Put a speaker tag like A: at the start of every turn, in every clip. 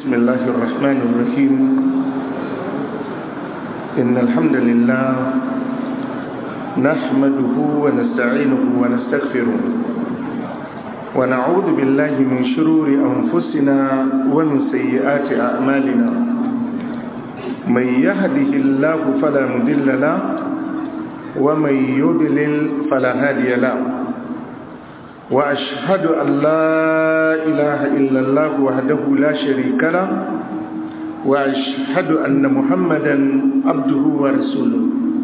A: بسم الله الرحمن الرحيم إن الحمد لله نحمده ونستعينه ونستغفره ونعوذ بالله من شرور أنفسنا ومن سيئات أعمالنا من يهده الله فلا مضل له ومن يضلل فلا هادي له وأشهد أن لا إله إلا الله وحده لا شريك له وأشهد أن محمدا عبده ورسوله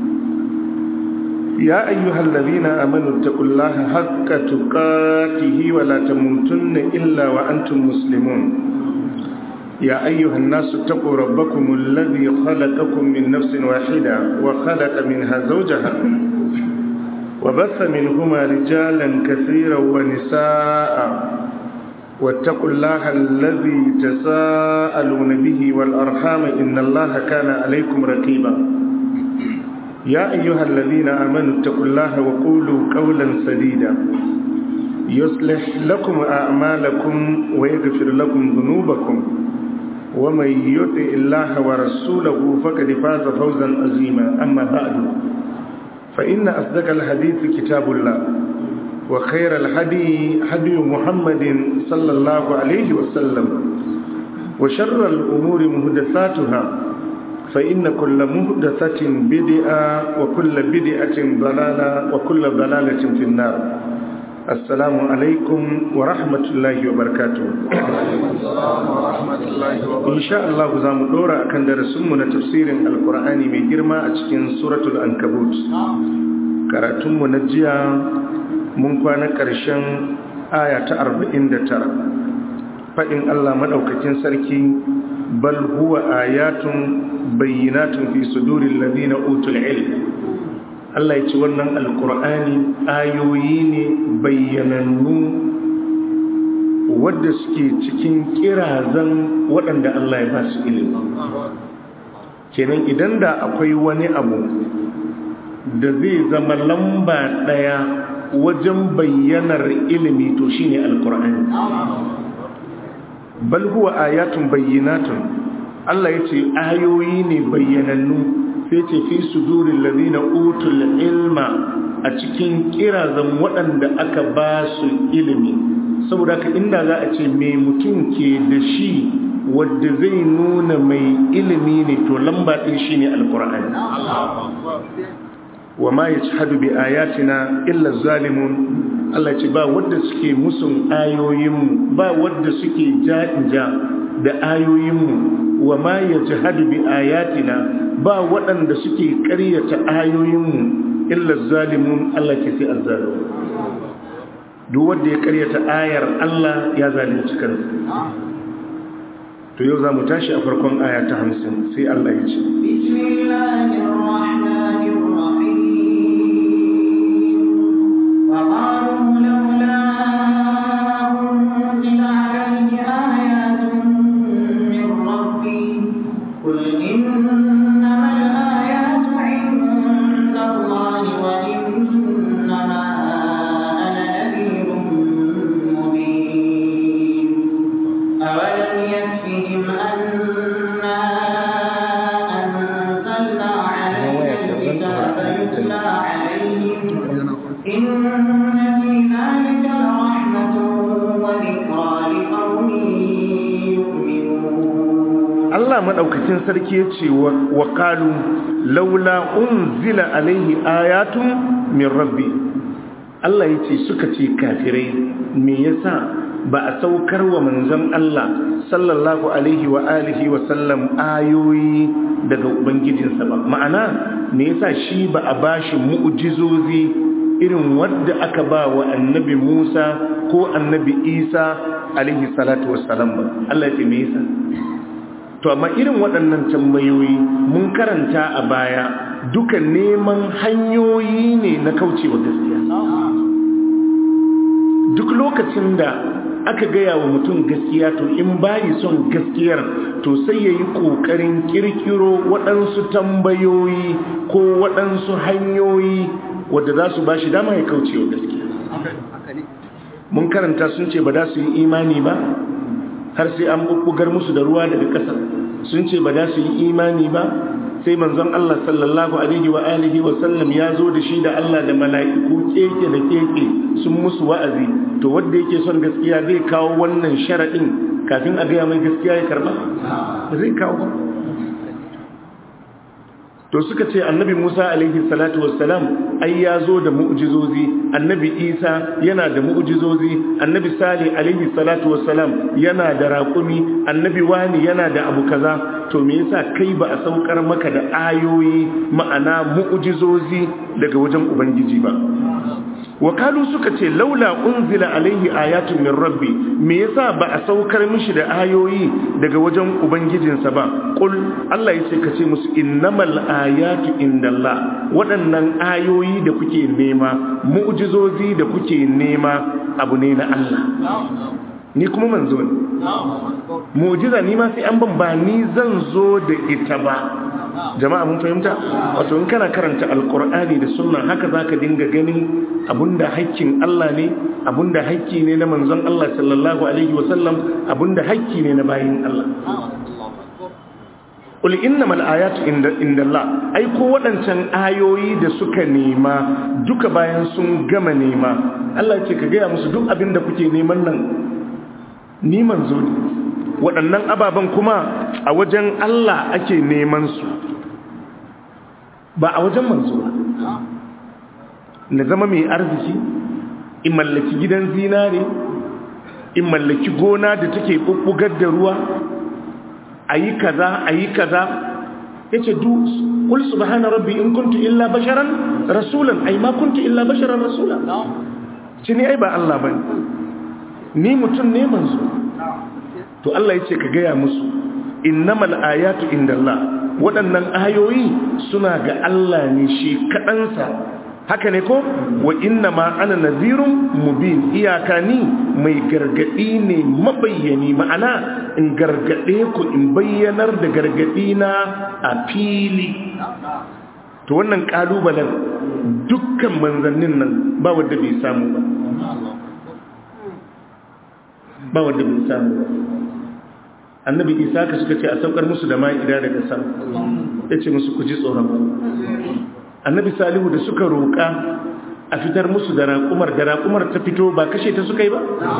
A: يا أيها الذين آمنوا اتقوا الله حق تقاته ولا تموتن إلا وأنتم مسلمون يا أيها الناس اتقوا ربكم الذي خلقكم من نفس واحدة وخلق منها زوجها وبث منهما رجالا كثيرا ونساء واتقوا الله الذي تساءلون به والأرحام إن الله كان عليكم رقيبا يا أيها الذين آمنوا اتقوا الله وقولوا قولا سديدا يصلح لكم أعمالكم ويغفر لكم ذنوبكم ومن يطع الله ورسوله فقد فاز فوزا عظيما أما بعد فإن أصدق الحديث كتاب الله وخير الهدي هدي محمد صلى الله عليه وسلم وشر الأمور مهدثاتها فإن كل مهدثة بدعة وكل بدعة ضلالة وكل ضلالة في النار السلام عليكم ورحمة الله وبركاته إن شاء الله زام دورا كان درسمنا تفسير القرآن من جرما أتكين سورة الأنكبوت كراتم نجيا من كان كرشان آية أربعين ترى فإن الله مدوكتين سركي بل هو آيات بينات في صدور الذين أوتوا العلم Allah ya ci wannan alkur'ani ayoyi ne bayyanannu wadda suke cikin kirazan waɗanda Allah ya ba su ilimi kenan idan da akwai wani abu da zai zama lamba ɗaya wajen bayyanar ilimi to shine alkur'ani bal huwa ayatun bayyinatun Allah ya ce ayoyi ne bayyanannu sai ce fi sudurin lalina utul ilma a cikin kirazan waɗanda aka ba su ilimi saboda ka inda za a ce mai mutum ke da shi wadda zai nuna mai ilimi ne to lamba ɗin shi ne alkur'ani wa ma ya ci hadu bi ayatina illa zalimun Allah ce ba wadda suke musun ayoyinmu ba wadda suke ja'inja da ayoyinmu wa ma ya ji hadu bi ayatina ba waɗanda suke ƙaryata ayoyinmu illa zalimun Allah ke sai azzalimu duk wanda ya ƙaryata ayar Allah ya zalunci kansa to yau za mu tashi a farkon aya ta hamsin sai Allah ya ce
B: وقالوا لولا أنزل عليه آيات من ربي قل إنما الآيات عند الله وإنما أنا نذير مبين أولم يكفهم أنا أنزلنا عليك الكتاب يتلى عليهم إن في ذلك لرحمة وذكرى لقوم يؤمنون
A: Allah maɗaukacin sarki ya ce wa ƙalu laula unzila alaihi ayatun min rabbi Allah ya ce suka ce kafirai me yasa ba a saukar wa manzon Allah sallallahu alaihi wa alihi wa sallam ayoyi daga ubangijinsa ba ma'ana me yasa shi ba a bashi mu'jizozi irin wadda aka ba wa annabi Musa ko annabi Isa alaihi salatu wassalam ba Allah ya ce me yasa to amma irin waɗannan tambayoyi mun karanta a baya duka neman hanyoyi ne na kaucewa gaskiya duk lokacin da aka gaya wa mutum gaskiya to in bayi son gaskiyar to sai ya yi ƙoƙarin ƙirƙiro waɗansu tambayoyi ko waɗansu hanyoyi wadda za su ba shi dama ya kaucewa gaskiya mun karanta sun ce ba za su yi imani ba har sai an bubbugar musu da ruwa daga ƙasa sun ce ba za su yi imani ba sai manzon Allah sallallahu alaihi wa alihi wa sallam ya zo da shi da Allah da mala'iku keke da keke sun musu wa'azi to wanda yake son gaskiya zai kawo wannan sharadin kafin a gaya mai gaskiya ya karba zai kawo ba to suka ce annabi Musa alaihi salatu wassalam ai ya zo da mu'jizozi annabi Isa yana da mu'jizozi annabi Salih alaihi salatu wassalam yana da raƙumi annabi wani yana da abu kaza to me yasa kai ba a saukar maka da ayoyi ma'ana mu'jizozi daga wajen ubangiji ba wakalu suka ce laula unzila alaihi ayatun min rabbi me yasa ba a saukar mishi da ayoyi daga wajen ubangijinsa ba qul Allah yace ka ce musu innamal ayatu indallah waɗannan ayoyi da kuke nema mu'jizozi da kuke nema abu ne na Allah ni kuma manzo ne mu'jiza ni ma sai an ban ba ni zan zo da ita ba jama'a mun fahimta wato in kana karanta alkur'ani da sunna haka zaka dinga ganin abunda haƙƙin Allah ne abunda haƙƙi ne na manzon Allah sallallahu alaihi wasallam abunda haƙƙi ne na bayin Allah Qul innamal ayatu indallah ai ko wadancan ayoyi da suka nema duka bayan sun gama nema Allah ce ka gaya musu duk abin da kuke neman nan ni manzo ne waɗannan ababen kuma a wajen Allah ake neman su ba a wajen manzo ba na zama mai arziki in mallaki gidan zinare in mallaki gona da take bubbugar da ruwa ayi kaza ayi kaza yace du qul subhana rabbi in kuntu illa basharan rasulan ai ma kuntu illa basharan rasula cini ai ba Allah bane ni mutum ne manzo to Allah yace ka gaya musu innamal ayatu indallah waɗannan ayoyi suna ga Allah ne shi kaɗansa haka ne ko wa inna ma ana nazirun mubin iyaka ni mai gargadi ne mabayyani ma'ana in gargade ku in bayyanar da gargadi na a fili to wannan kalubalen dukkan manzannin nan ba wanda bai samu ba ba wanda bai samu ba annabi isa ka suka ce a saukar musu da ma'ida daga sama ya ce musu ku ji tsoron annabi salihu da suka roƙa a fitar musu da raƙumar da raƙumar ta fito ba kashe ta suka yi ba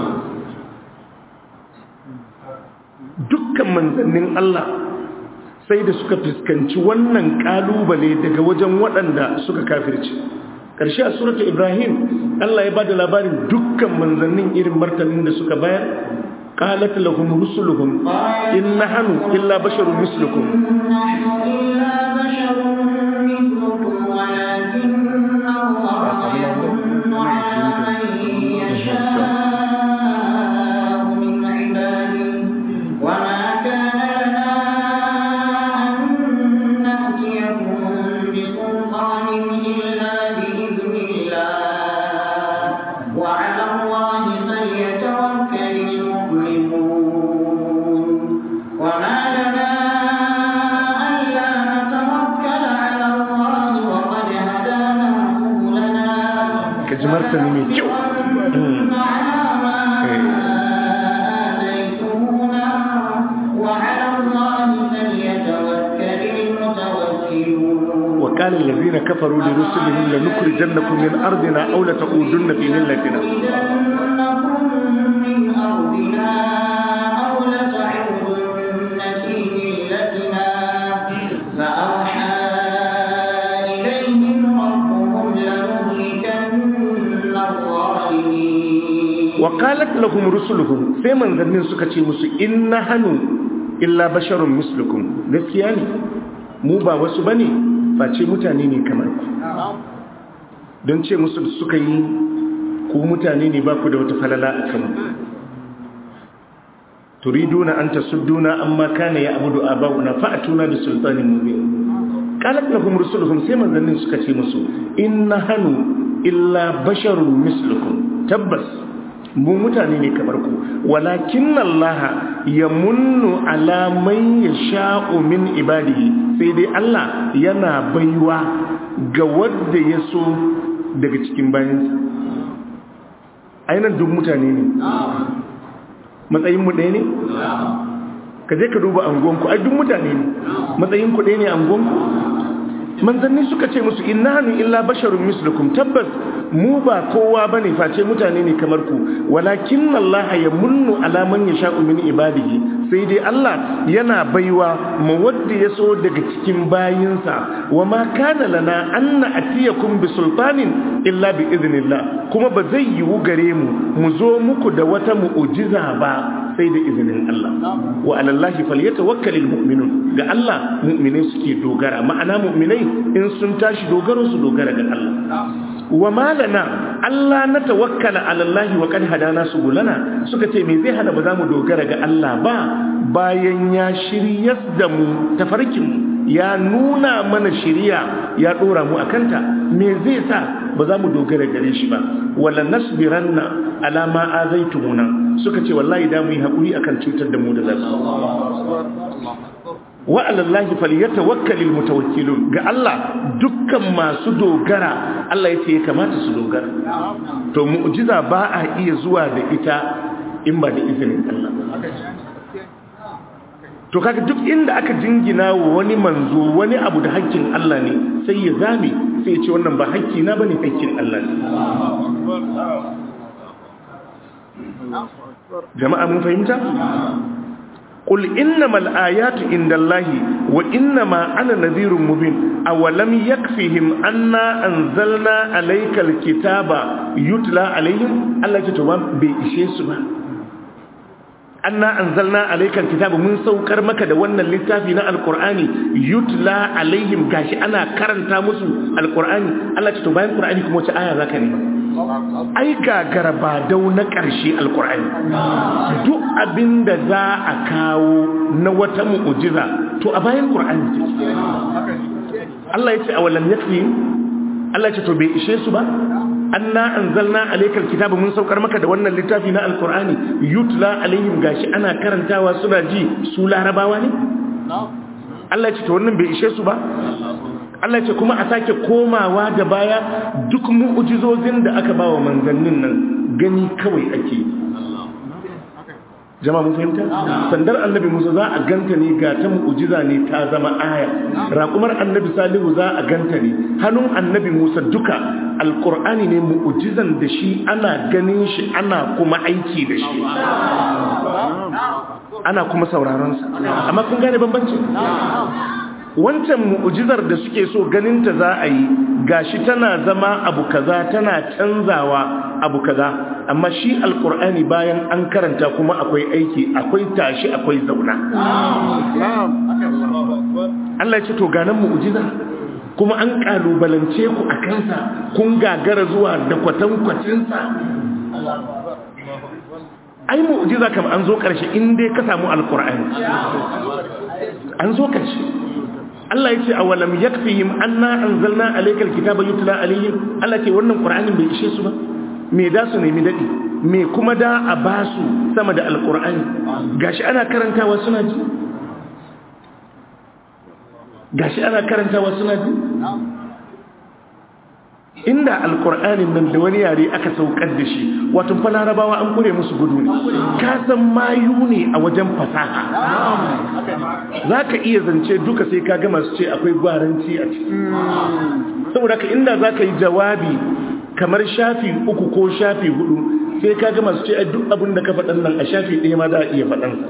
A: dukkan manzannin Allah sai da suka fuskanci wannan ƙalubale daga wajen waɗanda suka kafirci ƙarshe a surata ibrahim Allah ya ba da labarin dukkan manzannin irin martanin da suka bayar قالت لهم رسلهم إن نحن إلا بشر مثلكم
B: إلا بشر مثلكم ولكن الله يمن على من يشاء من عباده وما كان لنا أن نأتيكم بسلطان إلا بإذن الله وعلى الله فليتوكل المؤمنون وما لنا ألا نتوكل على الله وقد هدانا سبلنا
A: kaji martani mai kyau
B: على ما آتيتمونا وعلى الله فليتوكل المتوكلون
A: وقال الذين كفروا لرسلهم لنخرجنكم من أرضنا أو لتعودن في ملتنا
B: لنخرجنكم من أرضنا أو لتعودن في ملتنا فأوحى إليهم ربهم لنهلكن الظالمين
A: وقالت لهم رسلهم sai manzannin suka ce musu inna hanu illa basharun mislukum gaskiya ne mu ba wasu bane face mutane ne kamar ku don ce musu suka yi ku mutane ne ba ku da wata falala a kanmu turiduna an tasudduna amma kana ya abudu aba'una fa'atuna bi sultanin mubin qalat lahum rusuluhum sai manzannin suka ce musu inna hanu illa basharun mislukum tabbas mu mutane ne kamar ku walakin Allah yamunnu ala man yasha'u min ibadihi sai dai Allah yana baiwa ga wanda ya so daga cikin bayansa ainihin duk mutane ne matsayin mu ɗaya ne ka je ka duba angonku ai duk mutane ne matsayin ku ɗaya ne angonku manzanni suka ce musu innahanu illa basharun mislukum tabbas mu ba kowa bane face mutane ne kamar ku walakin Allah ya munnu ala man yasha'u min ibadihi sai dai Allah yana baiwa ma wanda ya so daga cikin bayinsa wa ma kana lana an na'tiyakum bi sultanin illa bi idnillah kuma ba zai yiwu gare mu mu zo muku da wata mu'jiza ba sai da izinin Allah wa alallahi falyatawakkalul mu'minun ga Allah mu'minai suke dogara ma'ana mu'minai in sun tashi dogaro su dogara ga Allah wa malana Allah na tawakkala alallahi wa qad hadana subulana suka ce me zai hana ba za mu dogara ga Allah ba bayan ya shiryas da mu tafarkin mu ya nuna mana shiriya ya dora mu akanta me zai sa ba za mu dogara gare shi ba wala nasbiranna ala ma azaitumuna suka ce wallahi da mu yi hakuri akan cutar da mu da zasu wa alallahi falyatawakkalul mutawakkilun ga Allah dukkan masu dogara Allah yace ya kamata su dogara to mu'jiza ba a iya zuwa da ita in ba da izinin Allah to kaga duk inda aka jingina wa wani manzo wani abu da hakkin Allah ne sai ya zame sai ya ce wannan ba hakki na bane hakkin Allah ne jama'a mun fahimta قل إنما الآيات عند الله وإنما أنا نذير مبين أولم يكفهم أنا أنزلنا عليك الكتاب يتلى عليهم الله يتوى بإشي سبا أنا أنزلنا عليك الكتاب من سوكر مكة وانا للتافينا القرآن يتلى عليهم قاش أنا كرن تامسو القرآن الله يتوى القرآن كم وتآية ذاك ai gagara ba dau na ƙarshe alkur'ani duk abin da za a kawo na wata mu'ujiza to a bayan ƙur'ani ce Allah ya ce a walam yakfi Allah ya ce to bai ishe su ba anna anzalna alaykal kitaba mun saukar maka da wannan littafi na alkur'ani yutla alaihim gashi ana karantawa suna ji su larabawa ne Allah ya ce to wannan bai ishe su ba Allah ce kuma a sake komawa da baya duk mu'ujizozin da aka ba wa manzannin nan gani kawai ake jama mun fahimta sandar annabi musa za a ganta ne ga ta mu'ujiza ne ta zama aya raƙumar annabi salihu za a ganta ne hannun annabi musa duka alƙur'ani ne mu'ujizan da shi ana ganin shi ana kuma aiki da shi ana kuma sauraronsa amma kun gane bambanci wancan mu'ujizar da suke so ganinta za a yi gashi tana zama abu kaza tana canzawa abu kaza amma shi alkur'ani bayan an karanta kuma akwai aiki akwai tashi akwai zauna Allah ya ce to ganan mu'ujiza kuma an kalubalance ku a kansa kun gagara zuwa da kwatankwacinsa ai mu'ujiza kam an zo karshe in dai ka samu alkur'ani an zo karshe Allah ya ce a walam yakfihim anna anzalna alaykal kitaba yutla alayhim Allah ce wannan qur'anin bai ishe su ba me da su nemi dadi me kuma da a basu sama da alqur'ani gashi ana karantawa suna ji gashi ana karantawa suna ji inda alkur'anin nan da wani yare aka saukar da shi wato fa larabawa an kure musu gudu ne ka san mayu ne a wajen fasaha za ka iya zance duka sai ka gama su ce akwai gwaranci a ciki saboda ka inda za ka yi jawabi kamar shafi uku ko shafi hudu sai ka gama su ce duk abin da ka faɗan nan a shafi ɗaya ma za a iya faɗansa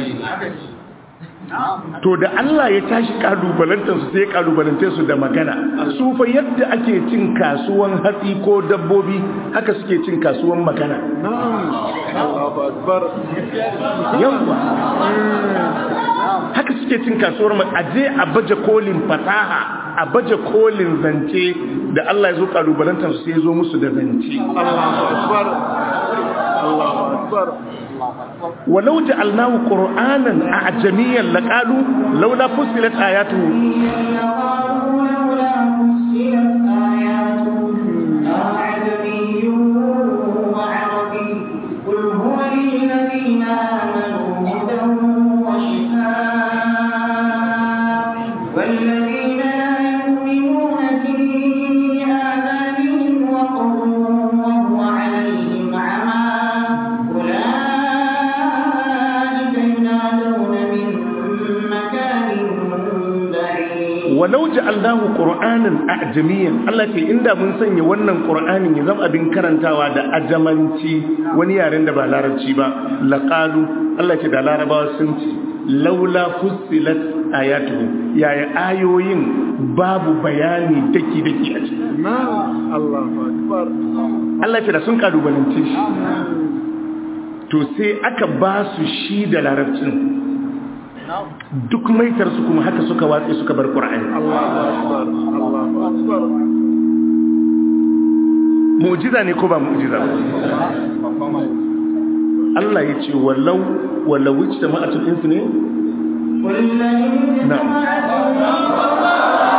A: to da Allah ya tashi kalubalantar su sai kalubalante su da magana su fa yadda ake cin kasuwan hatsi ko dabbobi haka suke cin kasuwan magana yawa haka suke cin kasuwar aje a baje kolin fasaha a baje kolin zance da Allah ya zo kalubalantar su sai ya zo musu da zance Allahu akbar Allahu akbar ولو جعلناه قرآنا أعجميا لقالوا لولا فصلت آياته
B: لولا فصلت آياته أعجمي وعربي قل هو للذين آمنوا هدى وشفاء والذين لا يؤمنون في آذانهم وقر وهو عليهم عمى أولئك
A: walau ja'alnahu qur'anan ajamiyan Allah ce inda mun sanya wannan qur'anin ya zama abin karantawa da ajamanci wani yaren da ba larabci ba laqalu Allah ce da larabawa sun ce laula fussilat ayatuhu yaya ayoyin babu bayani daki daki a ciki
C: Allahu akbar
A: Allah ce da sun kalubalance shi to sai aka ba su shi da larabcin duk maitarsu kuma haka suka watse suka bar ƙura'ani
C: Allahu akbar Allahu akbar
A: mu'jiza ne ko ba mu'jiza ba Allah ya ce walau walau wuce da ma'atul insu ne
B: قل لئن
A: نعم.
B: اجتمعت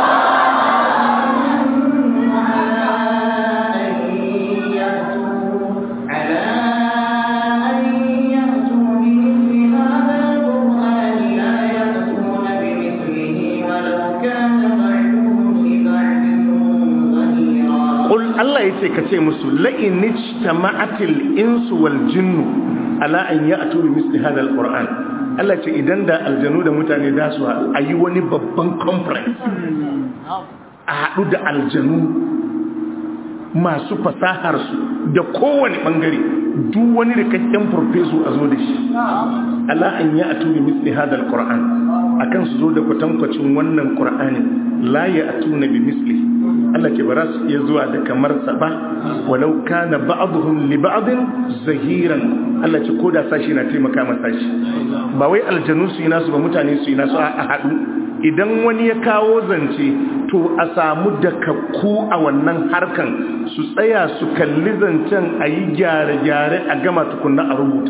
B: على أن يأتوا بمثل هذا القرآن لا يأتون بمثله ولو كان بعضهم لبعض ظهيرا
A: Qul Allah ya ce ka ce musu la'in ijtama'atil insu wal jinnu ala an ya'tu bi misli hadha alquran Allah ce idan da aljanu da mutane da su a yi wani babban conference a haɗu da aljanu masu fasahar su da kowane bangare duk wani rikakken farfesu a zo da shi ala an ya'tu bi misli hadha alquran akan su zo da kwatankwacin wannan qur'anin la ya'tuna bi mislihi Allah ke bara su iya zuwa da kamar sa ba walau kana ba'dhum li ba'din zahiran Allah ce koda sashi na taimaka ma sashi ba wai aljanu su yi nasu ba mutane su yi nasu a haɗu idan wani ya kawo zance to a samu dakakku a wannan harkan su tsaya su kalli zancen a yi gyare-gyare a gama tukunna a rubuta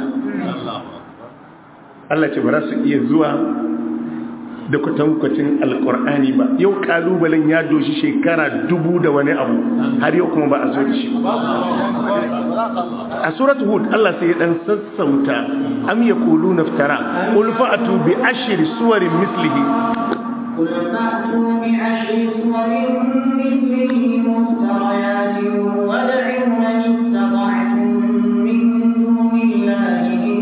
A: Allah ce bara su iya zuwa da kwatankwacin alkur'ani ba yau kalubalen ya doshi shekara dubu da wani abu har yau kuma ba a zo da shi a surat hud Allah sai ya dan sassauta am yaqulu naftara qul fa'atu bi ashri suwarin mislihi
B: قل فأتوا بعشر سور مثله مفتريات وادعوا من استطعتم من دون الله إن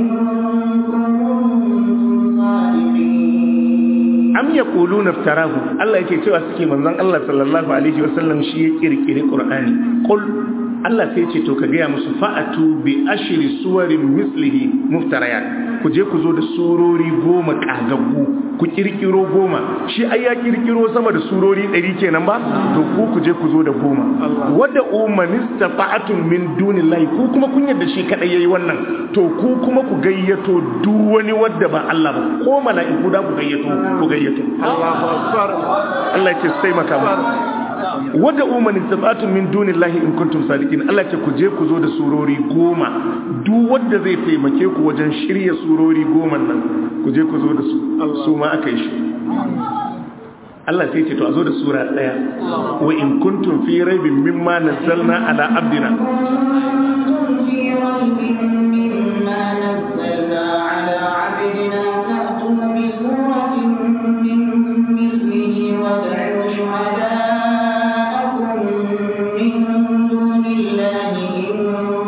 B: كنتم صادقين
A: am yaqulu naftarahu Allah yake cewa suke manzon Allah sallallahu alaihi wasallam shi ya kirkire qur'ani qul Allah sai ce to ka gaya musu fa'atu bi ashri suwarin mislihi muftarayat ku je ku zo da surori goma kagaggu ku kirkiro goma shi ai ya kirkiro sama da surori 100 kenan ba to ku ku je ku zo da goma wadda umanista fa'atun min dunillahi ku kuma kun yadda shi kadai yayi wannan to ku kuma ku gayyato duk wani wadda ba Allah ba ko mala'iku da ku gayyato ku gayyato
C: Allahu akbar
A: Allah ya ce sai maka mu wadda umarni tabatun min dunillahi in kuntum sadiqin Allah ce ku je ku zo da surori goma duk wanda zai taimake ku wajen shirya surori goma nan ku je ku zo da su su ma aka yi shi Allah sai ce to a zo da sura daya wa in kuntum fi raibin mimma nazzalna ala abdina
B: كنتم في ريب مما نزلنا على عبدنا فأتوا بسورة من مثله وادعوا شهداءكم من دون الله إن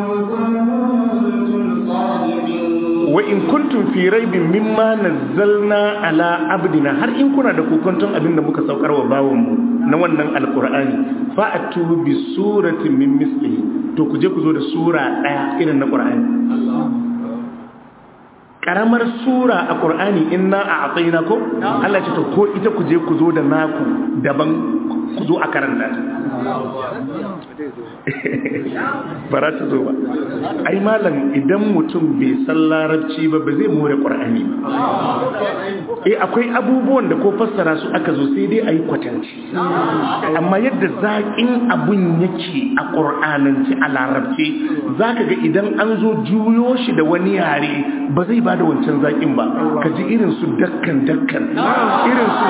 B: كنتم صادقين
A: wa in kuntum fi raibin mimma nazzalna ala abdina har in kuna da kokonton abin da muka saukar wa bawon mu na wannan alqur'ani fa atu bi suratin min mislihi to ku je ku zo da sura daya irin na qur'ani karamar sura a qur'ani inna a'tayna ko Allah ce to ko ita ku je ku zo da naku daban ku zo a karanta ta ba za ta zo ba ai malam idan mutum bai san larabci ba ba zai more ƙwar'ani ba eh akwai abubuwan da ko fassara su aka zo sai dai a yi kwatanci amma yadda zaƙin abun yake a ƙur'ananci a larabci za ka ga idan an zo juyo shi da wani yare ba zai ba da wancan zaƙin ba ka ji irin su dakkan dakkan irin su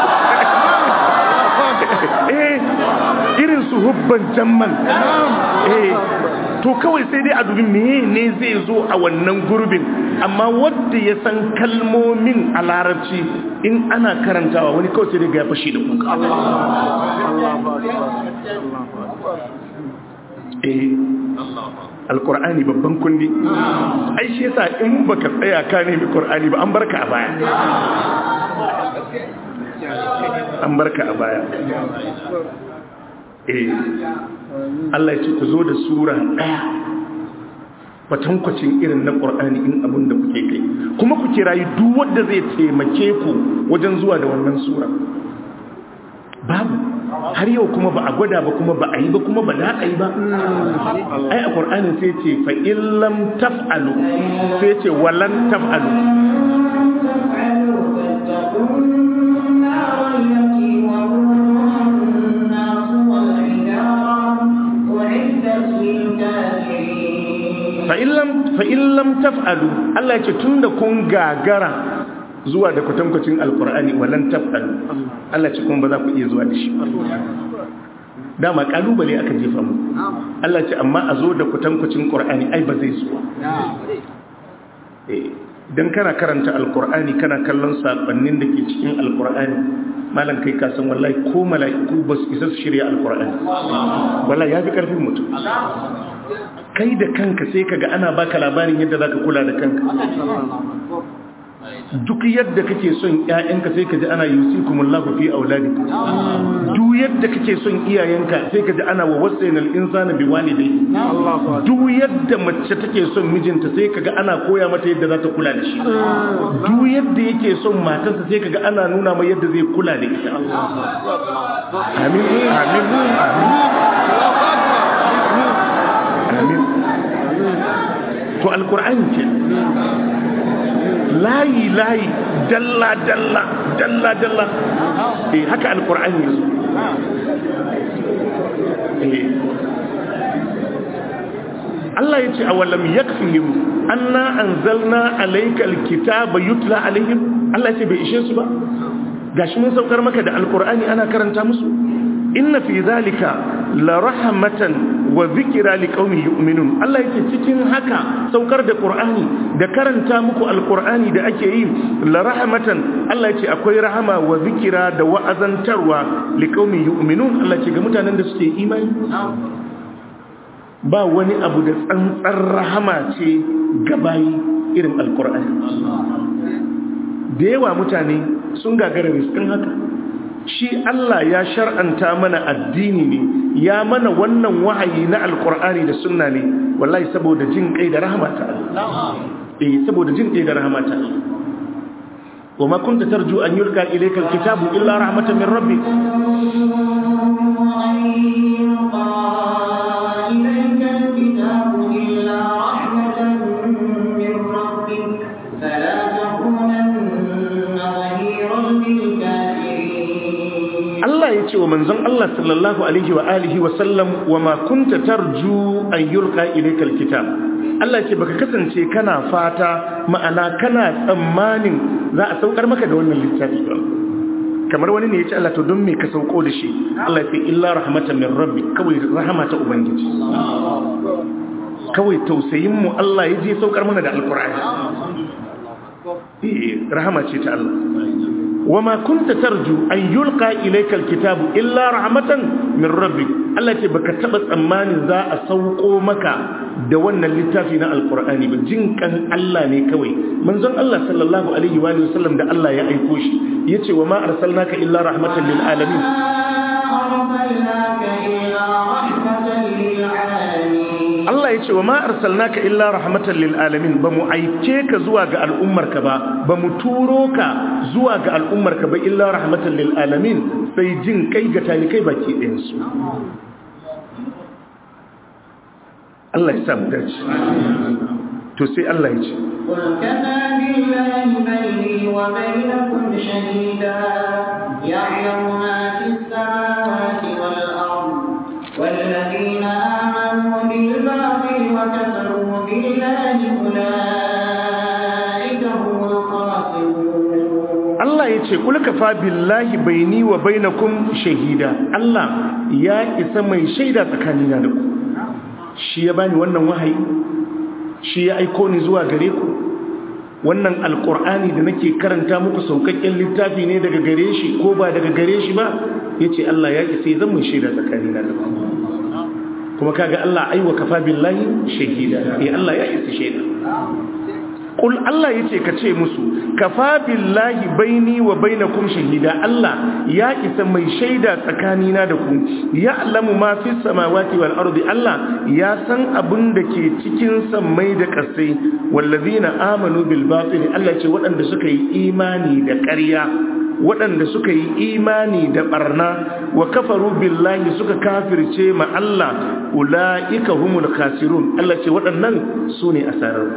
A: eh irin su hubban jamman eh to kawai sai dai a dubi meye ne zai zo a wannan gurbin amma wanda ya san kalmomin a larabci in ana karantawa wani kawai sai dai ga ya fashi da kuka eh alkur'ani babban kundi ai shi yasa in baka tsaya ka nemi qur'ani ba an barka a baya an barka a baya eh Allah ya ce ku zo da sura ɗaya kwatankwacin irin na ƙur'ani in abin da kuke kai kuma ku kirayi duk wanda zai taimake ku wajen zuwa da wannan sura babu har yau kuma ba a gwada ba kuma ba a yi ba kuma ba da a yi ba ai a ƙur'anin sai ce fa illam taf'alu sai ce walan taf'alu fa'in lam taf'alu Allah ce tun da kun gagara zuwa da kwatankwacin alkur'ani walan taf'alu Allah ce kuma ba za ku iya zuwa da shi dama kalubale aka jefa mu Allah ce amma a zo da kwatankwacin ƙur'ani ai ba zai zuwa don kana karanta alkur'ani kana kallon saƙonnin da ke cikin alkur'ani malam kai kasan wallahi ko mala'iku ba su isa su shirya alkur'ani wallahi ya fi ƙarfin mutum kai da kanka sai kaga ana baka labarin yadda zaka kula da kanka duk yadda kake son ƴaƴanka sai kaji ana yusikumullahu fi auladikum duk yadda kake son iyayenka sai kaji ana wa wasainal insana biwalidayhi duk yadda mace take son mijinta sai kaga ana koya mata yadda za ta kula da shi duk yadda yake son matarsa sai kaga ana nuna mai yadda zai kula da ita amin amin amin to alkur'ani ce layi layi dalla dalla dalla dalla eh haka alkur'ani yazo eh Allah yace awalam yakfihim anna anzalna alayka alkitaba yutla alaihim Allah yace bai ishe su ba gashi mun saukar maka da alkur'ani ana karanta musu inna fi zalika la rahmatan wa zikra liqaumin yu'minun Allah yake cikin haka saukar da Qur'ani da karanta muku alqur'ani da ake yi la rahmatan Allah yake akwai rahama wa zikra da wa'azantarwa liqaumin yu'minun Allah yake ga mutanen da suke imani ba wani abu da tsantsar rahama ce ga bayi irin alqur'ani da yawa mutane sun gagara riskin haka shi Allah ya shar'anta mana addini ne ya mana wannan wahayi na alkur'ani da sunna ne wallahi saboda jin kai da rahama ta Allah eh saboda jin kai da rahama ta Allah wama kunta tarju an yulqa ilayka alkitabu illa rahmatan min rabbik
B: فلا تكونن ظهيرا للكافرين
A: Allah ya ce wa manzon Allah sallallahu alaihi wa alihi wa sallam wa ma kunta tarju an yulqa ilaykal kitab Allah ya ce baka kasance kana fata ma'ana kana tsammanin za a saukar maka da wannan littafi ba kamar wani ne ya ce Allah to don me ka sauko da shi Allah ya ce illa rahmatan min rabbi kawai rahama ta ubangiji kawai tausayin mu Allah ya je saukar mana da alqur'ani eh rahama ce ta Allah وما كنت ترجو أن يلقى إليك الكتاب إلا رحمة من ربك الله تبقى تبت أمان ذا أسوقو مكا دوانا اللتافنا القرآن بجن كان الله نيكوي من ذن الله صلى الله عليه وآله وسلم دا الله يأيكوش يتي وما أرسلناك إلا رحمة للعالمين
B: أرسلناك إلا رحمة للعالمين
A: Allah ya ce wa ma arsalnaka illa rahmatan lil alamin ba mu aike ka zuwa ga al'ummarka ba ba mu turo ka zuwa ga al'ummarka ba illa rahmatan lil alamin sai jin kai ga talikai baki ɗayan su Allah ya sa mu dace to sai Allah ya ce
B: قل كفى بالله بيني وبينكم شهيدا يعلم ما في السماوات والأرض والذين آمنوا بالباطل وكفروا بالله أولئك هم الخاسرون
A: Allah ya ce kul kafa billahi baini wa bainakum shahida Allah ya isa mai shaida tsakanina da ku shi ya bani wannan wahayi shi ya aiko ni zuwa gare ku wannan alkur'ani da nake karanta muku saukakken littafi ne daga gare shi ko ba daga gare shi ba yace Allah ya isa zan mai shaida tsakanina da ku kuma kaga Allah aiwa kafa billahi shahida eh Allah ya isa shaida Ƙul Allah ya ce ka ce musu, kafa billahi baini wa bainakum shahida Allah ya isa mai shaida tsakanina da ku, ya alamu ma fi samawati wal ardi Allah ya san abin da ke cikin sammai da ƙasai, wallazina amanu bil batil Allah ce waɗanda suka yi imani da ƙarya waɗanda suka yi imani da ɓarna wa kafaru billahi suka kafirce ma Allah ula'ika humul khasirun Allah ce waɗannan su ne asarar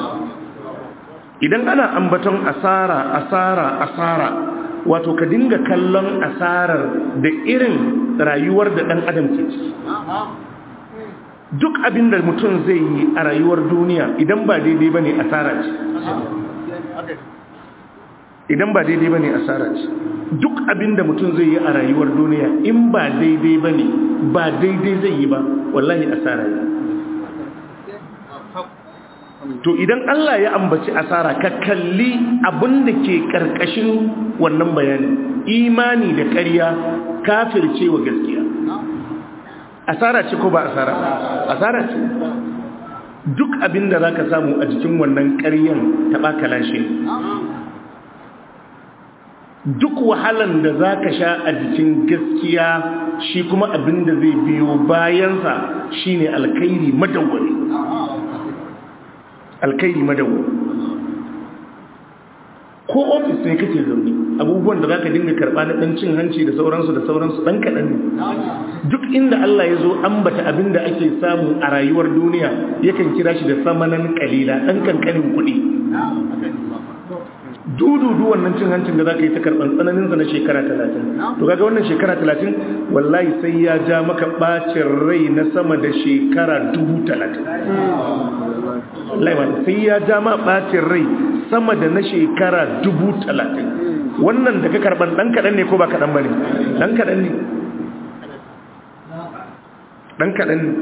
A: idan ana ambaton asara asara asara wato ka dinga kallon asarar da irin rayuwar da ɗan adam ke ciki duk abin da mutum zai yi a rayuwar duniya idan ba daidai ba ne asara ce idan ba daidai ba ne asara ce duk abin da mutum zai yi a rayuwar duniya in ba daidai ba ne ba daidai zai yi ba wallahi asara ne to idan Allah ya ambaci asara ka kalli abin da ke karkashin wannan bayani imani da ƙarya kafirce wa gaskiya asara ce ko ba asara asara ce duk abin da za ka samu a jikin wannan ƙaryan taɓa kalashe duk wahalan da za ka sha a jikin gaskiya shi kuma abin da zai biyo bayansa shine alkairi madawwari alkairi madawwari ko ofis ne kake zaune abubuwan da za ka dinga karɓa na ɗan cin hanci da sauransu da sauransu ɗan kaɗan ne duk inda Allah ya zo ambata abin da ake samu a rayuwar duniya yakan kira shi da samanan kalila ɗan kankanin kuɗi dududu wannan cin hancin da za ka yi ta karɓar tsananinsa na shekara talatin to kaga wannan shekara talatin wallahi sai ya ja maka ɓacin rai na sama da shekara dubu talatin wallahi sai ya ja ma ɓacin rai sama da na shekara dubu talatin wannan da ka karɓar ɗan kaɗan ne ko ba kaɗan ba ne ɗan kaɗan ne ɗan kaɗan ne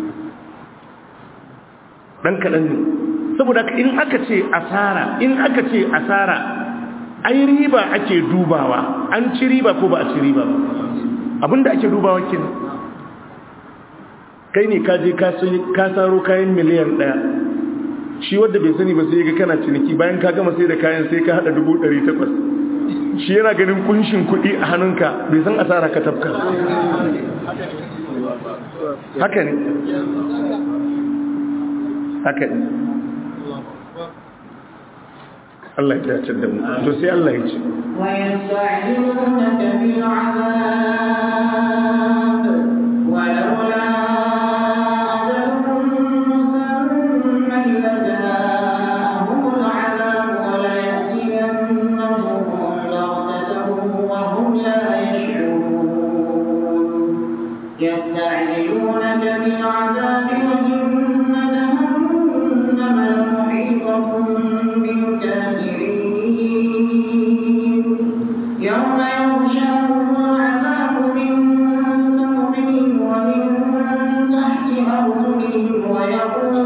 A: ɗan kaɗan ne saboda in aka ce asara in aka ce asara ai riba ake dubawa an ci riba ko ba a ci riba ba abinda ake dubawa kin kai ne ka je ka saro kayan miliyan daya shi wadda bai sani ba sai ga kana ciniki bayan ka gama sai da kayan sai ka hada dubu ɗari takwas shi yana ganin kunshin kuɗi a hannunka bai san asara ka tafka haka ne haka ne Allah ya dace da mu to sai Allah ya ce
B: ويستعجلونك بالعذاب ولولا أجل مسمى لجاءهم العذاب وليأتينهم بغتة وهم لا يشعرون يستعجلونك بالعذاب وإن جهنم لمحيطة بالكافرين يوم يغشاهم العذاب من فوقهم ومن تحت أرجلهم ويقول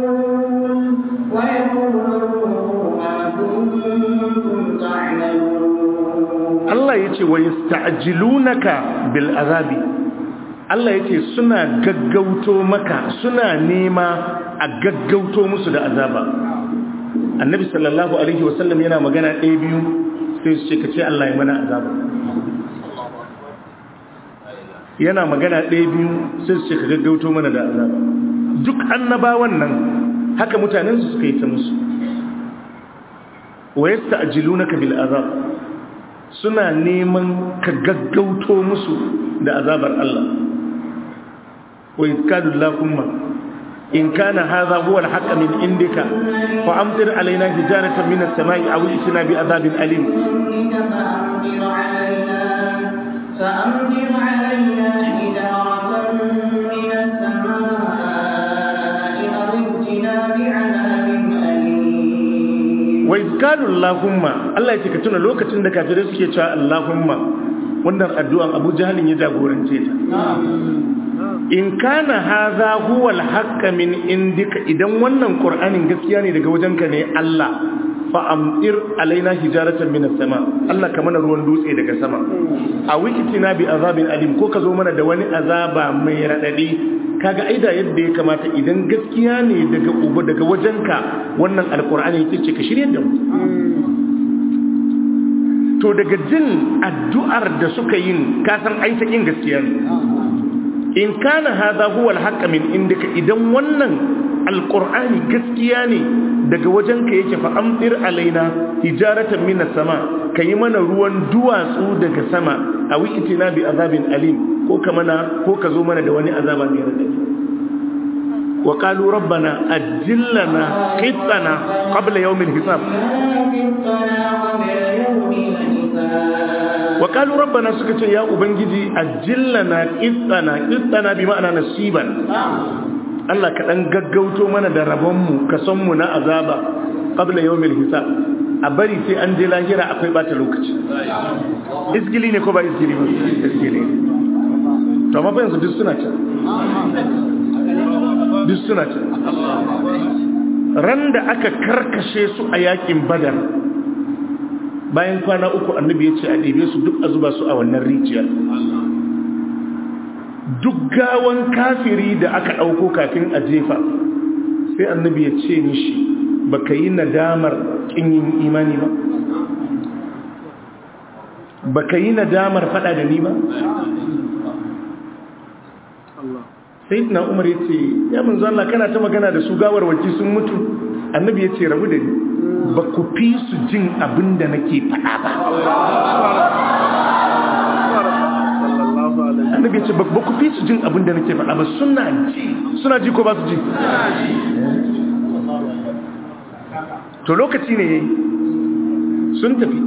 B: ويقول ما كنتم تعملون
A: Allah ya ce wa yasta'jilunaka bil azabi Allah ya ce suna gaggauto maka suna nema a gaggauto musu da azaba annabi sallallahu alaihi wasallam yana magana ɗaya biyu sai su ce ka ce Allah ya mana azaba yana magana ɗaya biyu sai su ce ka gaggauto mana da azaba duk annabawan nan haka mutanen su suka yi ta musu wa yasta'jilunaka bil azab suna neman ka gaggauto musu da azabar Allah wa iskadu lahumma in kana hadha huwa al-haqq min indika fa amtir alaina hijaratan min as-sama'i aw itina bi adhabin alim
B: فأمطر علينا فأمطر علينا حجارة من السماء أو ائتنا بعذاب أليم
A: wa iskadu lahumma Allah ya ce ka tuna lokacin da kafirai suke cewa Allahumma wannan addu'an Abu Jahalin ya jagorance ta in kana haza huwa al min indika idan wannan qur'anin gaskiya ne daga wajenka ne Allah fa amtir alaina hijaratan minas sama Allah ka mana ruwan dutse daga sama a wikitina bi azabin alim ko ka zo mana da wani azaba mai radadi kaga aida yadda ya kamata idan gaskiya ne daga uba daga wajenka wannan alkur'ani yake ce ka shirye da mu to daga jin addu'ar da suka yin kasan aita kin gaskiya ne in kana hadha huwa al min indika idan wannan alqur'ani gaskiya ne daga wajenka yake fa amtir alaina hijaratan minas sama kayi mana ruwan duwatsu daga sama aw itina bi azabin alim ko ka mana ko ka zo mana da wani azaba mai radadi wa qalu rabbana ajil lana qitana qabla yawm al-hisab wa qalu rabbana suka ce ya ubangiji ajil lana qitana qitana bi ma'ana nasiban Allah ka dan gaggauto mana da rabon mu ka san mu na azaba qabla yawm al-hisab a bari sai an je lahira akwai bata lokaci isgili ne ko ba isgili ba isgili to amma fa yanzu duk suna can duk suna can ran da aka karkashe su a yakin badar bayan kwana uku annabi ya ce a ɗebe su duk a zuba su a wannan rijiyar duk gawan kafiri da aka ɗauko kafin a jefa sai annabi ya ce mishi baka yi nadamar kin yin imani ba baka yi nadamar fada da ni ba sai na umar ya ce ya mun Allah kana ta magana da su gawar waki sun mutu annabi ya ce rabu da ni ba ku fi su jin abin da nake fada ba annabi ya ce ba ku fi su jin abin da nake fada ba suna ji suna ji ko ba su ji to lokaci ne yayi sun tafi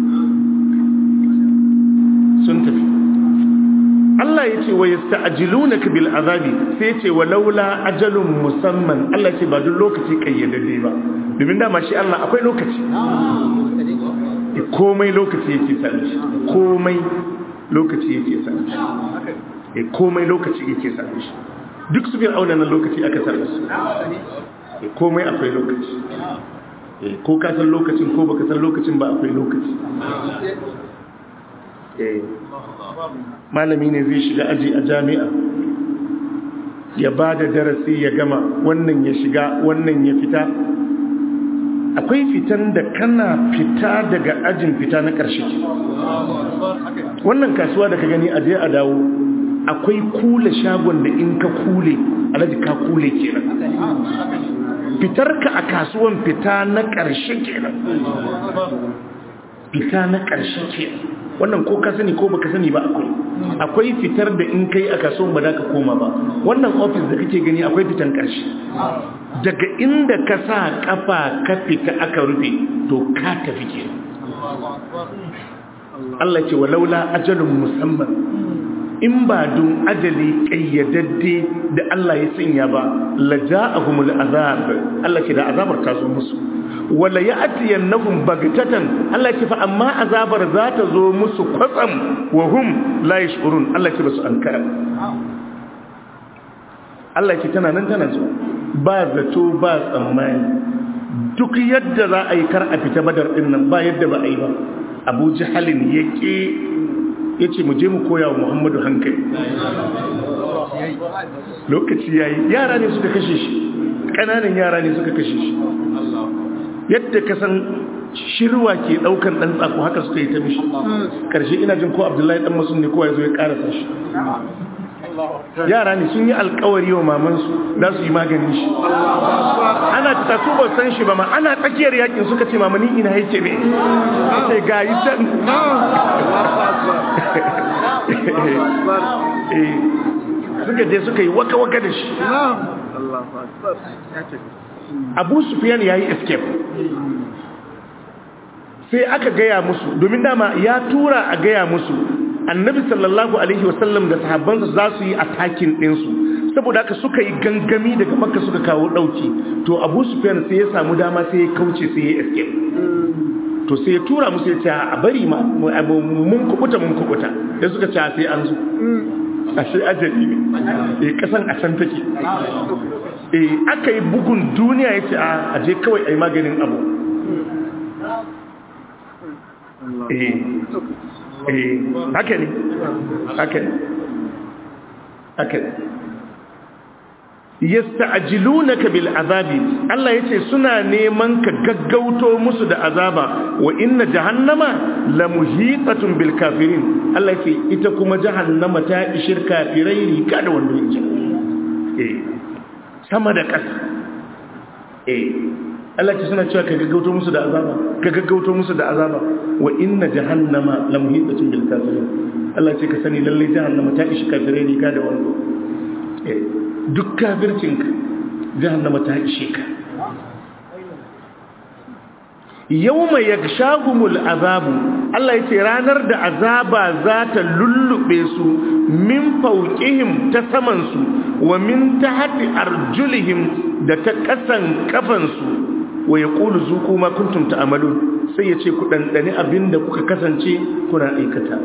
A: sun tafi Allah ya ce wa yasta'jilunaka bil azabi sai ya ce walaula ajalun musamman Allah ya ce ba duk lokaci kayyadadde ba domin dama shi Allah akwai lokaci komai lokaci yake sani shi komai lokaci yake sani shi komai lokaci yake sani shi duk su fir'auna nan lokaci aka sani su komai akwai lokaci ko ka san lokacin ko baka san lokacin ba akwai lokaci malami ne zai shiga aji a jami'a ya ba da darasi ya gama wannan ya shiga wannan ya fita akwai fitan da kana fita daga ajin fita na ƙarshe wannan kasuwa da ka gani aje a dawo akwai kula shagon da in ka kule alaji ka kule kenan fitarka a kasuwan fita na ƙarshe kenan fita na ƙarshe kenan wannan ko ka sani ko baka sani ba akwai akwai fitar da in kai a kasuwan ba za ka koma ba wannan ofis da kake gani akwai fitan ƙarshe daga inda ka sa kafa ka fita aka rufe to ka tafi ke Allah ce walaula ajalun musamman in ba don ajali kayyadadde da Allah ya sanya ba la ja'ahumul azab Allah ce da azabar ta zo musu wala ya'tiyannahum bagtatan Allah ce fa amma azabar za ta zo musu kwatsam wa hum la yash'urun Allah ce basu ankara Allah ce tana nan tana zuwa ba zato ba tsammani duk yadda za a yi kar a fita badar din nan ba yadda ba a yi ba Abu Jahalin yake ya ce mu je mu koya wa muhammadu hankali lokaci ya yi yara ne suka kashe shi ƙananan yara ne suka kashe shi yadda ka san shirwa ke ɗaukan ɗan tsako haka suka yi ta mishi ƙarshe ina jin ko abdullahi ɗan masu ne kowa ya zo ya ƙarasa shi yara ne sun yi alkawari wa mamansu za su yi maganin shi ana ta su ba san shi ba ma ana tsakiyar yakin suka ce mamani ina yake ne ce ga yi can suka je suka yi waka-waka da shi abu sufiyan ya yi escape sai aka gaya musu domin dama ya tura a gaya musu annabi sallallahu alaihi wasallam da sahabbansa za su yi atakin ɗinsu saboda haka suka yi gangami daga makka suka kawo ɗauki to abu sufyan sai ya samu dama sai ya kauce sai ya escape to sai ya tura musu ya ce a bari ma mun kubuta mun kubuta sai suka ce sai an zo ashe ajali ne eh kasan a can take eh aka yi bugun duniya ya ce a aje kawai a yi maganin abu eh haka ne haka ne haka ne yasta'jilunaka bil azabi Allah yace suna neman ka gaggauto musu da azaba wa inna jahannama la muhitatun bil kafirin Allah yace ita kuma jahannama ta ishir kafirai rika da wando inji eh sama da ƙasa eh Allah ce suna cewa ka gaggauto musu da azaba ka gaggauto musu da azaba wa inna jahannama la muhitatun bil kafirin Allah ce ka sani lalle jahannama ta ishi kafirai rika da wando eh duk kafircinka jahannama ta ishe ka yawma yakshahumul azabu Allah yace ranar da azaba za ta lullube su min fawqihim ta saman su wa min tahti arjulihim da ta kasan kafan su wa yaqulu zuqu ma kuntum ta'malun sai yace ku dandane abinda kuka kasance kuna aikata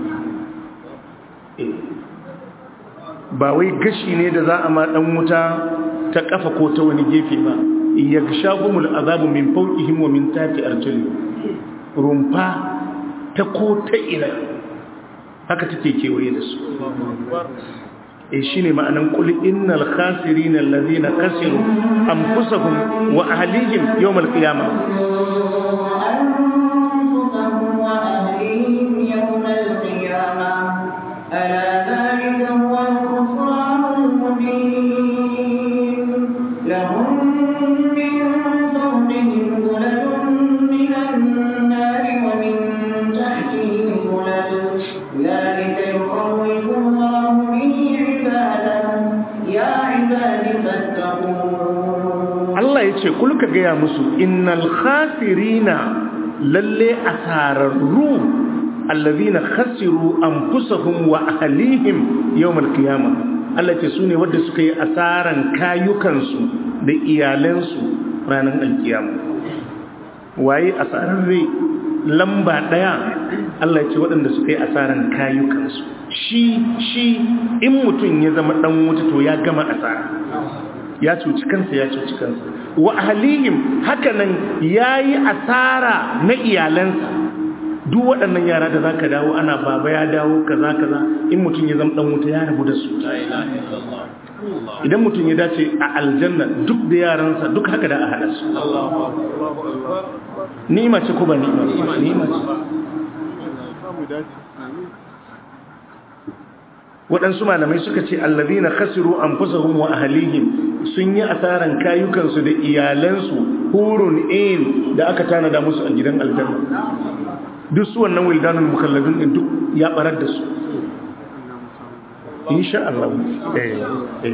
A: ba wai gashi ne da za a ma dan wuta ta kafa ko ta wani gefe ba yakshahumul azabu min fawqihim wa min tahti arjulihim rumfa ta ko ta ina haka take kewaye da su eh shine ma'anan qul innal khasirina allazina khasiru anfusahum wa ahlihim yawm alqiyamah
B: أنفسهم وأهليهم يوم القيامة ألا ذلك هو الخسران المبين لهم من فوقهم ظلل من النار ومن تحتهم ظلل ذلك يخوف الله به عباده يا عباد فاتقون
A: Allah ya ce kulka gaya musu innal khasirina lalle asararru allazina khasiru anfusahum wa ahlihim yawmal qiyamah Allah ya ce sune wanda suka yi asaran kayukansu da iyalansu ranar alkiyama waye asararre lamba daya Allah ya ce waɗanda suka yi asaran kayukansu shi shi in mutum ya zama dan wuta to ya gama asara ya cuci kansa ya cuci kansa wa ahlihim hakanan yayi asara na iyalansa duk waɗannan yara da zaka dawo ana baba ya dawo kaza kaza in mutum ya zama dan wuta ya rabu da su idan mutum ya dace a aljanna duk da yaransa duk haka da a hada su ni'ima ce ko ba ni'ima ni'ima ce waɗansu malamai suka ce allazina khasiru anfusahum wa ahlihim sun yi asaran kayukansu da iyalansu hurun in da aka tanada musu a gidan aljanna duk su wannan wildanul mukallafin din duk ya barar da su insha Allah eh eh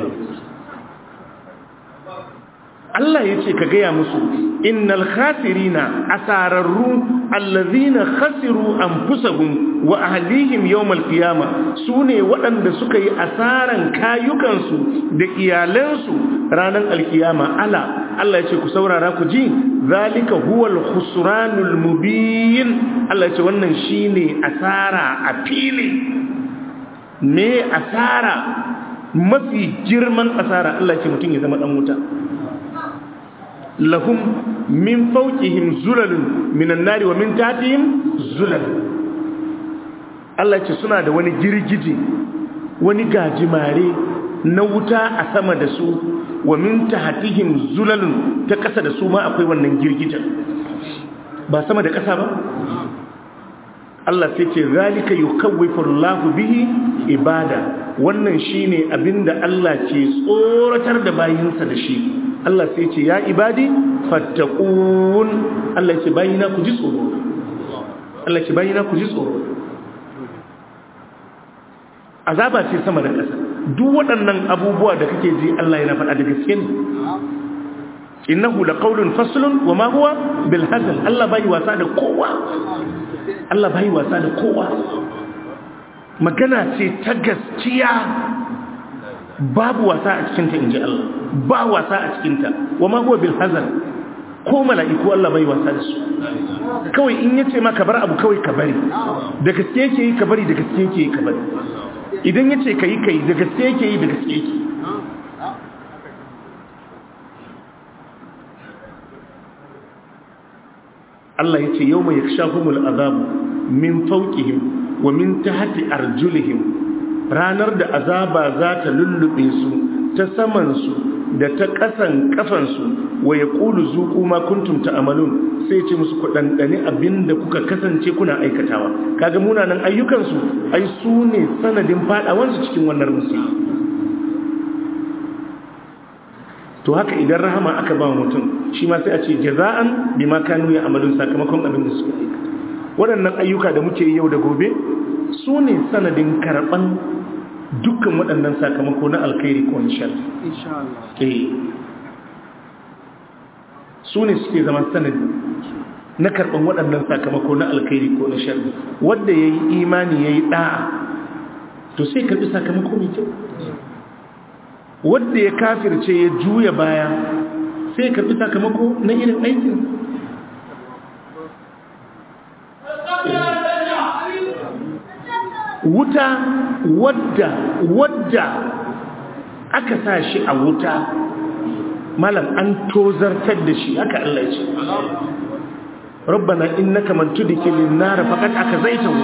A: Allah ya ce ka gaya musu innal khasirina asararru allazina khasiru anfusahum wa ahlihim yawmal qiyamah sune waɗanda suka yi asaran kayukansu da iyalansu ranar alkiyama ala Allah ya ce ku saurara ku ji zalika huwal khusranul mubin Allah ya ce wannan shine asara a fili me asara mafi girman asara Allah ya ce mutum ya zama dan wuta lahum min fawqihim zulalun minan nari wa min tahtihim zulal Allah ce suna da wani girgije wani gajimare na wuta a sama da su wa min tahtihim zulalun ta kasa da su ma akwai wannan girgijen ba sama da kasa ba Allah sai ce zalika yukawwifu Allahu bihi ibada wannan shine abinda Allah ke tsoratar da bayinsa da shi Allah sai ce ya ibadi fattaqun Allah ce bayina ku ji tsoro Allah ce bayina ku ji tsoro azaba ce sama da ƙasa duk waɗannan abubuwa da kake ji Allah yana faɗa da gaske ne innahu laqawlun faslun wama huwa bil hazl Allah bai wasa da kowa Allah bai wasa da kowa magana ce ta gaskiya babu wasa a cikinta in ji Allah ba wasa a cikinta wa ma huwa bil hazar ko mala'iku Allah bai wasa da su kawai in yace ma ka bar abu kawai ka bari da gaske yake yi ka bari da gaske yake yi ka bari idan yace ka yi kai da gaske yake yi da gaske yake Allah yace yawma yakshafumul azabu min fawqihim wa min tahti arjulihim ranar da azaba za ta lullube su ta samansu da ta ƙasan ƙafansu wa ya ƙulu zuƙu ma kuntum ta'amalun sai ce musu ku ɗanɗani abin da kuka kasance kuna aikatawa kaga munanan ayyukansu ai su ne sanadin faɗawansu cikin wannan musu to haka idan rahama aka ba mutum shi ma sai a ce jaza'an bima kanu ya amalun sakamakon abin da suka aikata waɗannan ayyuka da muke yi yau da gobe su ne sanadin karɓan dukkan waɗannan sakamako na alkhairi ko nishar su ne suke zama sanadi na karɓan waɗannan sakamako na alkhairi ko nishar wadda ya yi imani ya yi ɗa'a to sai karɓi sakamako mai kyau wadda ya kafirce ya juya baya sai karɓi sakamako na irin aikin wuta wadda wadda aka sa shi a wuta malam an tozartar da shi haka Allah ce rabbana innaka man tudkhilin nar faqad akazaytahu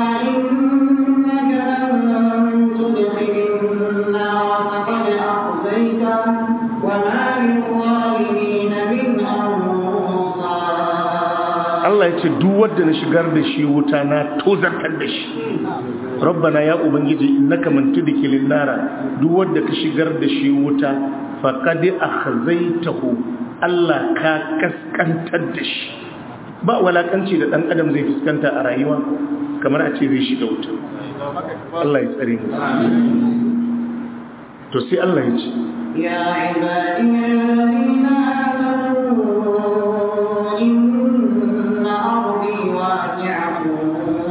A: Allah ya ce duk wanda na shigar da shi wuta na tozartar da shi rabbana ya ubangiji innaka man tudkhilin nara duk wanda ka shigar da shi wuta faqad akhzaytahu Allah ka kaskantar da shi ba walakanci da dan adam zai fuskanta a rayuwa kamar a ce zai shiga wuta Allah ya tsare mu to sai Allah ya ce
B: ya ibadiyallazina amanu inna ardi wasi'atun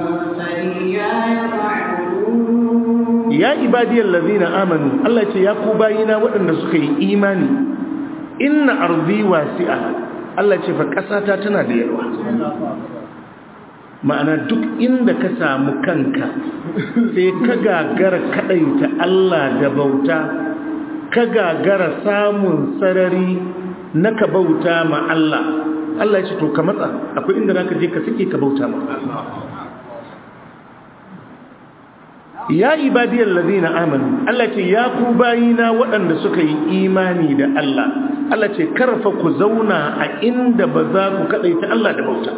A: ya ibadiyar lazina amanu Allah ce ya ku bayina waɗanda suka yi imani inna arzi wasi'a Allah ce fa ƙasata tana da yarwa ma'ana duk inda ka samu kanka sai ka gagara kaɗaita Allah da bauta ka gagara samun sarari na ka bauta ma Allah Allah ya ce to ka matsa akwai inda za ka je ka sake ka bauta ma ya ibadiyar lazina amanu Allah ce ya ku bayina waɗanda suka yi imani da Allah Allah ce karfa ku zauna a inda ba za ku kaɗaita Allah da bauta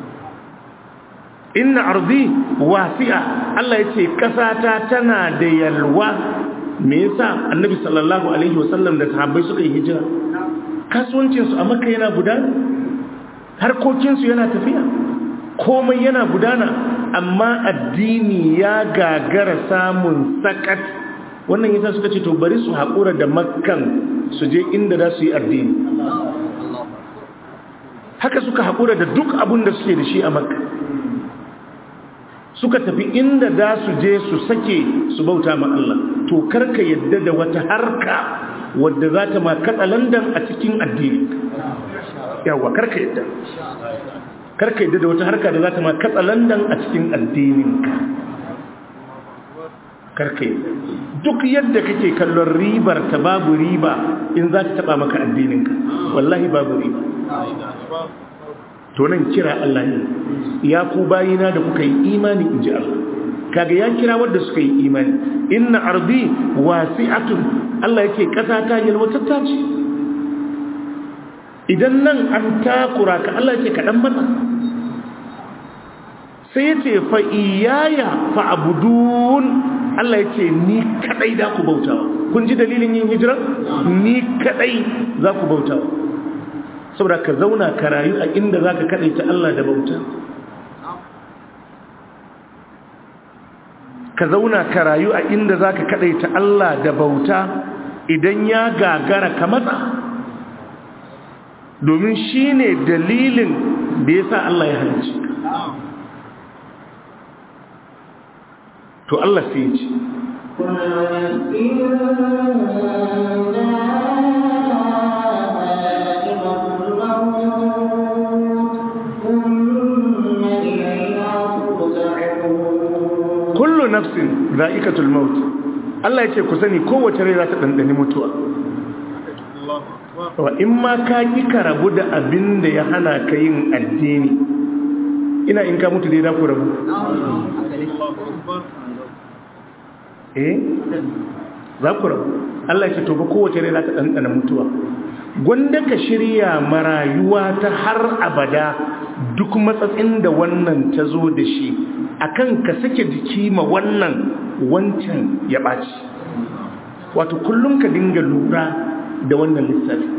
A: inna arzi wasi'a Allah ya ce ƙasata tana da yalwa me yasa annabi sallallahu alaihi wasallam da sahabbai suka yi hijira kasuwancinsu a makka yana gudana harkokinsu yana tafiya komai yana gudana amma addini ya gagara samun sakat wannan yasa suka ce to bari su haƙura da makkan su je inda za su yi addini haka suka haƙura da duk abin da suke da shi a makka suka tafi inda za su je su sake su bauta ma Allah to karka yadda da wata harka wadda za ta ma katsalandan a cikin addini yawa karka yadda karka yadda da wata harka da za ta ma katsalandan a cikin addininka karka yadda duk yadda kake kallon ribar ta babu riba in za ta taba maka addininka wallahi babu riba to nan kira Allah ne ya ku bayina da kuka yi imani in ji Allah kaga ya kira wanda suka yi imani inna ardi wasi'atun Allah yake kasa ta yalwatatta ce idan nan an takura ka Allah yake kaɗan mata sai ya ce fa iyaya fa abudun Allah ya ce ni kadai da ku bautawa kun ji dalilin yin hijira ni kadai za ku bautawa saboda ka zauna ka rayu a inda za ka kadai ta Allah da bauta ka zauna ka rayu a inda za ka kadai ta Allah da bauta idan ya gagara ka matsa domin shi ne dalilin da ya sa Allah ya halicci to Allah sai ya ce kullu nafsin za'ikatul maut Allah ya ce ku sani kowace rai za ta dandani mutuwa wa in ma ka ki ka rabu da abin da ya hana ka yin addini ina in ka mutu dai za ku rabu eh za ku rabu Allah ya ce to ba kowace rai za ta ɗanɗana mutuwa gwanda ka shirya marayuwa ta har abada duk matsatsin da wannan ta zo da shi akan ka sake jiki ma wannan wancan ya ɓaci wato kullum ka dinga lura da wannan lissafi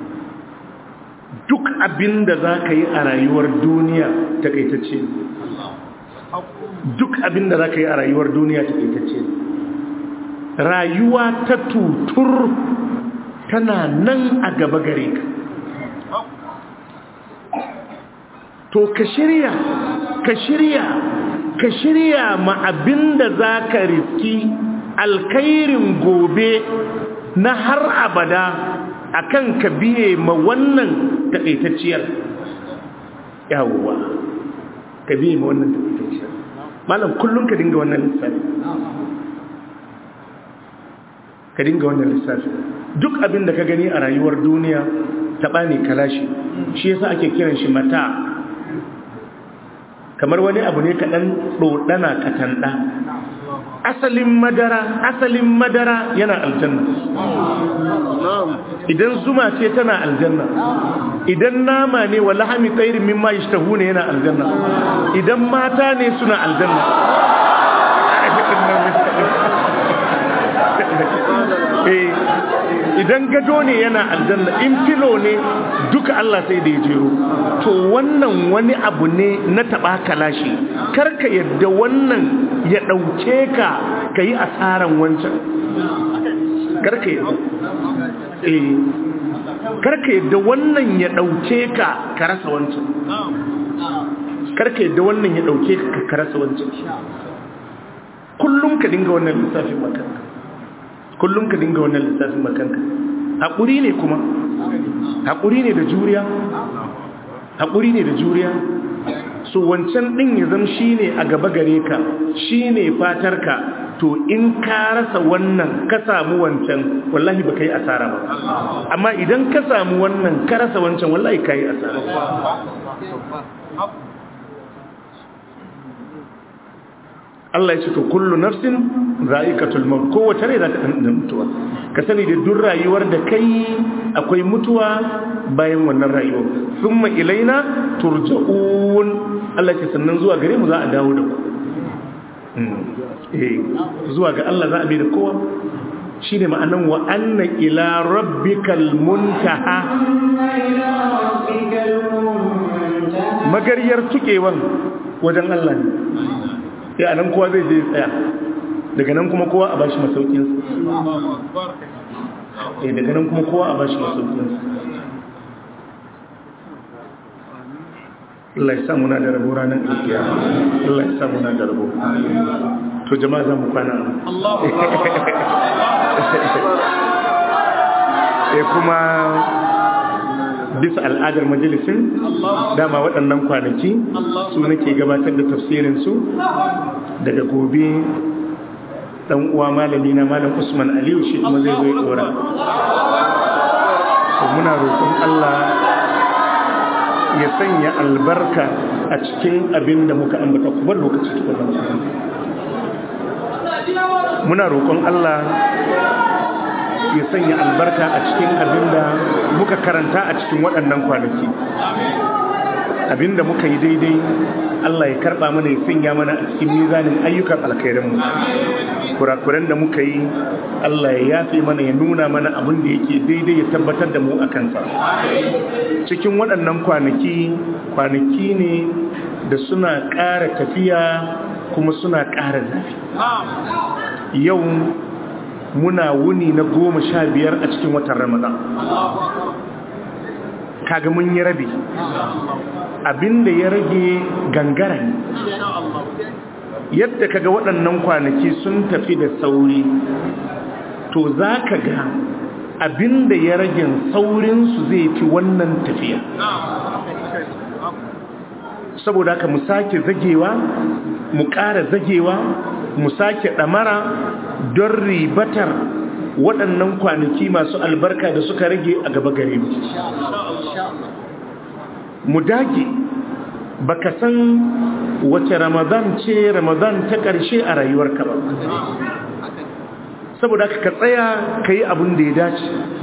A: duk abin da za ka yi a rayuwar duniya takaitacce duk abin da za ka yi a rayuwar duniya takaitacce rayuwa ta tutur tana nan a gaba gare ka to ka shirya ka shirya ka shirya ma abin da za ka riski alkairin gobe na har abada akan ka biye ma wannan taƙaitacciyar yawuwa ka biye ma wannan taƙaitacciyar malam kullum ka dinga wannan lissafi ka dinga wannan lissafi duk abin da ka gani a rayuwar duniya taɓa ne kalashi shi yasa ake kiran shi mata kamar wani abu ne kaɗan ɗoɗana katanɗa asalin madara asalin madara yana aljanna idan zuma ce tana aljanna idan nama ne wa lahami tsairin mimma yashtahu ne yana aljanna idan mata ne suna aljanna idan gado ne yana aljanna in filo ne duka Allah sai da ya jero to wannan wani abu ne na taba kalashi karka yadda wannan ya dauke ka kai asaran wancan karka yadda eh karka yadda wannan ya dauke ka ka rasa wancan karka yadda wannan ya dauke ka ka rasa wancan kullum ka dinga wannan lissafin makanka kullum ka dinga wannan lissafin makanka haƙuri ne kuma haƙuri ne da juriya haƙuri ne da juriya so wancan ɗin ya zama shi ne a gaba gare ka shi ne fatarka to in ka rasa wannan ka samu wancan wallahi ba ka yi asara ba amma idan ka samu wannan ka rasa wancan wallahi ka yi asara Allah ya ce to kullu nafsin za'iqatul maut kowace rai za ta dan mutuwa ka sani da duk rayuwar da kai akwai mutuwa bayan wannan rayuwar thumma ilaina turja'un Allah ya ce sannan zuwa gare mu za a dawo da ku eh zuwa ga Allah za a bi da kowa shine ma'anan wa anna ila rabbikal muntaha magariyar tukewan wajen Allah ne ya nan kowa zai je tsaya daga nan kuma kowa a bashi masaukinsa eh daga nan kuma kowa a bashi masaukinsa Allah ya samu na da rabo ranar alkiya Allah ya samu na da rabo to jama'a za mu kwana eh kuma bisa al'adar majalisin dama waɗannan kwanaki su nake gabatar da tafsirinsu daga gobe ɗan uwa malami na malam usman aliyu shi kuma zai zai ɗora muna roƙon allah ya sanya albarka a cikin abin da muka ambata kuma lokaci tukuna muna roƙon allah ya sanya albarka a cikin abin da muka karanta a cikin waɗannan kwanaki abin da muka yi daidai Allah ya karɓa mana ya sanya mana a cikin mizanin ayyukan alkhairinmu kurakuran da muka yi Allah ya yafe mana ya nuna mana abin da yake daidai ya tabbatar da mu a kansa cikin waɗannan kwanaki kwanaki ne da suna ƙara tafiya kuma suna ƙara zafi yau muna wuni na goma sha biyar a cikin watan ramadan kaga mun yi rabi abinda ya rage gangara ne yadda kaga waɗannan kwanaki sun tafi da sauri to za ka ga abinda ya rage saurinsu zai fi wannan tafiya saboda haka mu sake zagewa mu ƙara zagewa mu sake ɗamara don ribatar waɗannan kwanaki masu albarka da suka rage a gaba gare mu mu dage baka san wace ramadan ce ramadan ta ƙarshe a rayuwarka ba saboda ka tsaya ka yi abin da ya dace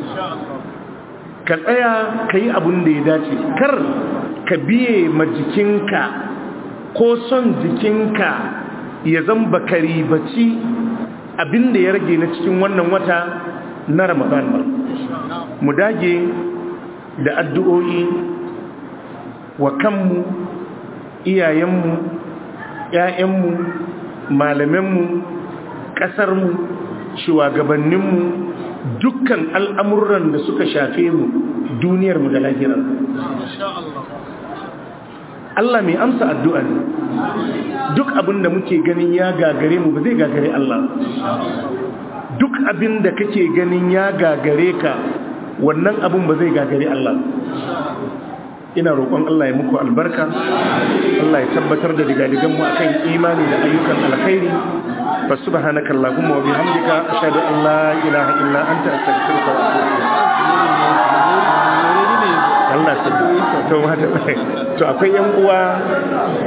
A: ka tsaya ka yi abin da ya dace kar ka biye ma jikinka ko son jikinka ya zamba ka ribaci abin da ya rage na cikin wannan wata na ramadan ba mu dage da addu'o'i wa kanmu iyayenmu ‘ya'yanmu malamanmu ƙasarmu shugabanninmu dukkan al'amuran da suka shafe mu duniyarmu da lahirar Allah mai amsa addu'a ne duk abin da muke ganin ya gagare mu ba zai gagare Allah duk abin da kake ganin ya gagare ka wannan abin ba zai gagare Allah ina roƙon Allah ya muku albarka Allah ya tabbatar da digadigan mu akan imani da ayyukan alkhairi fa subhanaka allahumma wa bihamdika ashhadu an la ilaha illa anta astaghfiruka wa atubu ilayk Allah to to akwai yan uwa